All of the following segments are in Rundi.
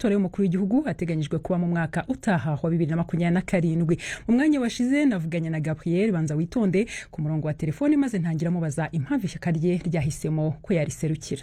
amatora y'umukuru w'igihugu ateganyijwe kuba mu mwaka utaha wa bibiri na makumyabiri na karindwi mu mwanya washize navuganye na gabriel banza witonde ku murongo wa telefoni maze ntangira mubaza impamvu ishyaka rye ryahisemo ko yariserukira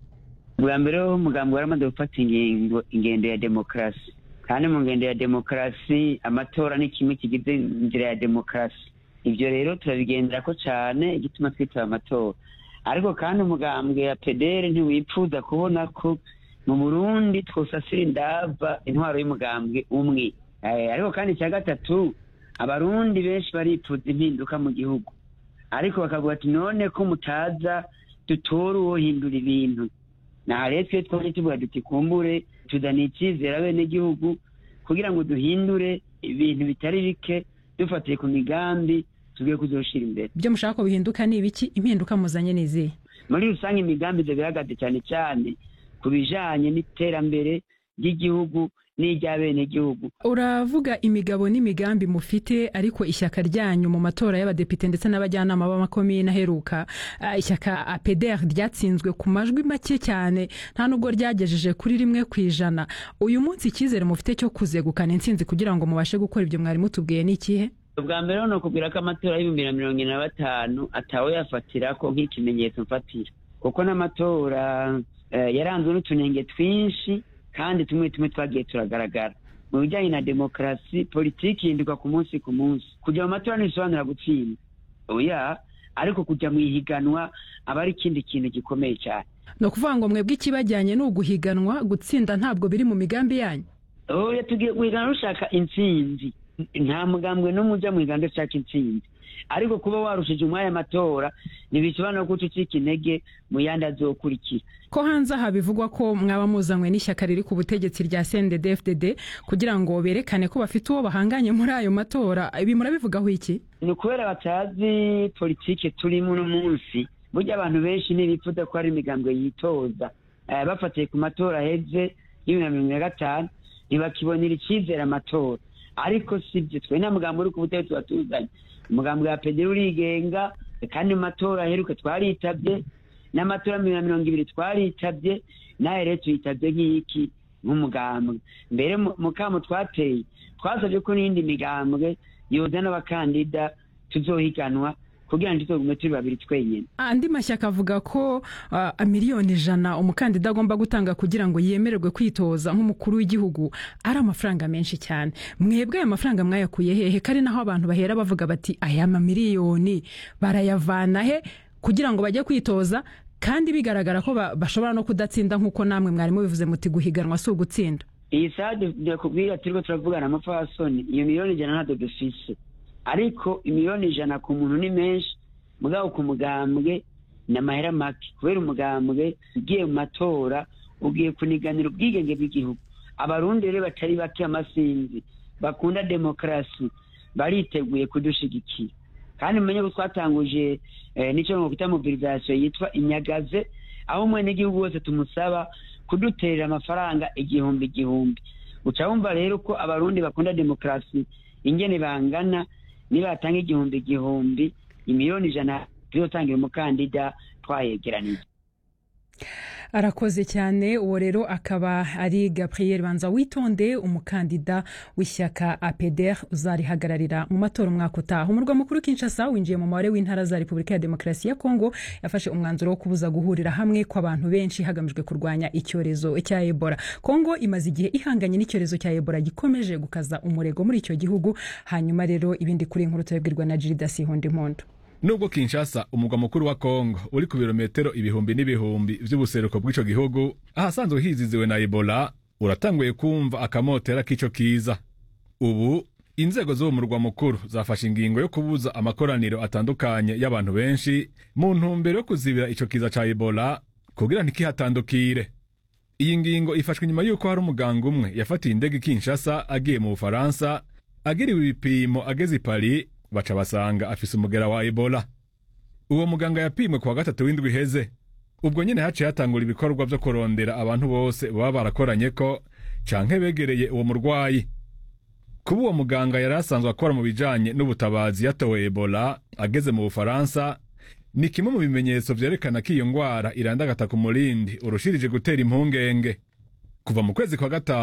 bwa mbere ho umugambi waramaze gufata ingingo ingendo ya demokarasi kandi mu ngendo ya demokarasi amatora ni kimwe kigize inzira ya demokarasi ibyo rero turabigendera ko cyane igituma twitaba amatora ariko kandi umugambwe ya pedere ntiwipfuza kubona ko mu burundi twosasira indava intwaro y'umugambwe umwe ariko kandi icya gatatu abarundi benshi baripfuza impinduka mu gihugu ariko bakavuga ati none ko mutaza dutora uwohindura ibintu naha rero twe twaje tuvuga duti kumbure tuzana icyizere abenegihugu kugira ngo duhindure ibintu bitari bike dufatiye ku migambi tugiye kuzoshira imbere ibyo mushaka ko bihinduka ni ibiki impinduka muzanye n'izihe muri rusange imigambi ibyo bihagaze cyane cyane ku bijanye n'iterambere ry'igihugu n'iry'abenegihugu uravuga imigabo n'imigambi mufite ariko ishyaka ryanyu mu matora y'abadepite ndetse n'abajyanama b'amakomine aheruka uh, ishyaka apeder ryatsinzwe ku majwi make cyane nta nubwo ryagejeje kuri rimwe ku ijana uyu munsi icyizere mufite cyo kuzegukana intsinzi kugira ngo mubashe gukora ibyo mwari mutubwiye ni ikihe ubwa mbere ni ukubwira ko amatora y'ibihumbi na mirongo ine na batanu atawe yafatira ko nk'ikimenyetso mfatira kuko n'amatora uh, yaranzwe n'utunenge twinshi kandi tumwe tumwe twagiye turagaragara mu bijyanye na demokarasi politiki ihinduka ku munsi ku munsi kujya mu matora ntibisobanura gutsinda oya ariko kujya mu ihiganwa aba ari ikindi kintu gikomeye cyane ni ukuvuga ngo mwebwe ikibajyanye ni uguhiganwa gutsinda ntabwo biri mu migambi yanyu oya tugiye guhiganwa rushaka intsinzi nta mugambwe n'umwe ujya mu higanwa ushaka intsinzi ariko kuba warushije umwanya amatora ntibisobanura ko ucika intege mu yandi azokurikira ko hanze aha bivugwa ko mwaba muzanywe n'ishyaka riri ku butegetsi rya CNDD-FDD kugira ngo berekane ko bafite uwo bahanganye muri ayo matora ibi murabivugaho iki ni ukubera batazi politike turimo uno munsi burya abantu benshi ntibifuza ko hari imigambwe yitoza bafatiye ku matora aheze y'ibihumbi na mirongo na gatanu ntibakibonera icyizere amatora ariko si byo twe nta mugambi uri ku butegetsi watuzanye umugambi wa pederi urigenga kandi mu matora aheruka twaritabye n'amatora bibiri na mirongo ibiri twaritabye nawe rero tuyitabye nk'iki nk'umugambwe mbere mu kamo twateye twasabye ko n'iyindi migambwe yoza n'abakandida tuzohiganwa kugira ngo tuzogume turi babiri twenyine andi mashyaka avuga ko uh, miliyoni ijana umukandida agomba gutanga kugira ngo yemererwe kwitoza nk'umukuru w'igihugu ari amafaranga menshi cyane mwebwe aya mafaranga mwayakuye hehe kari naho abantu bahera bavuga bati aya mamiliyoni barayavana he kugira ngo bajye kwitoza kandi bigaragara ko bashobora no kudatsinda nk'uko namwe mwarimu bivuze muti guhiganwa si ugutsinda iyi sade ndakubwira turiko turavugana amapfasoni iyo miliyoni ijana ntabwo dufise ariko imiliyoni ijana ku muntu ni menshi mugabo ku mugambwe ni amahera make kubera umugambwe ugiye mu matora ugiye kuniganira ubwigenge bw'igihugu abarundi rero batari bake amasinzi bakunda demokarasi bariteguye kudushigikira kandi mumenye ko twatanguje n'icyo twita mobilisation yitwa inyagaze aho umwenegihugu wese tumusaba kuduterera amafaranga igihumbi igihumbi uca wumva rero ko abarundi bakunda demokarasi ingene bangana nibatanga igihumbi igihumbi imiliyoni ijana tuzotangira umukandida twayegeranije arakoze cyane uwo rero akaba ari gabriel banza witonde umukandida w'ishyaka apeder uzarihagararira mu matora umwaka utaha umurwa mukuru kinshasa winjiye mu mubare w'intara za repubulika ya demokarasi ya kongo yafashe umwanzuro wo kubuza guhurira hamwe kw'abantu benshi hagamijwe kurwanya icyorezo cya ebola kongo imaze igihe ihanganye n'icyorezo cya ebola gikomeje gukaza umurego muri icyo gihugu hanyuma rero ibindi kuri inkuru turabwirwa na jirida sihondi mpondo nubwo kinshasa umugwa mukuru wa kongo uri ku birometero ibihumbi n'ibihumbi vy'ubuseruko bw'ico gihugu ahasanzwe hiziziwe na ebola uratanguye kumva akamotera k'ico kiza ubu inzego z'uwo murwa mukuru zafashe ingingo yo kubuza amakoraniro atandukanye y'abantu benshi mu ntumbero yo kuzibira ico kiza ca ebola kugira ntikihatandukire iyi ngingo ifashwe nyuma y'uko hari umuganga umwe yafatiye indege kinshasa agiye mu bufaransa agiriwe ibipimo ageze i paris baca basanga afise umugera wa ebola uwo muganga yapimwe kuwa gatatu w'indwi iheze ubwo nyene haciye hatangura ibikorwa vyo kurondera abantu bose baba barakoranye ko canke begereye uwo murwayi kuba uwo muganga yari asanzwe akora mu bijanye n'ubutabazi yatowe ebola ageze mu bufaransa ni kimwe mu bimenyetso vyerekana ko iyo ngwara irandagata ku murindi urushirije gutera impungenge kuva mu kwezi kwa gatanu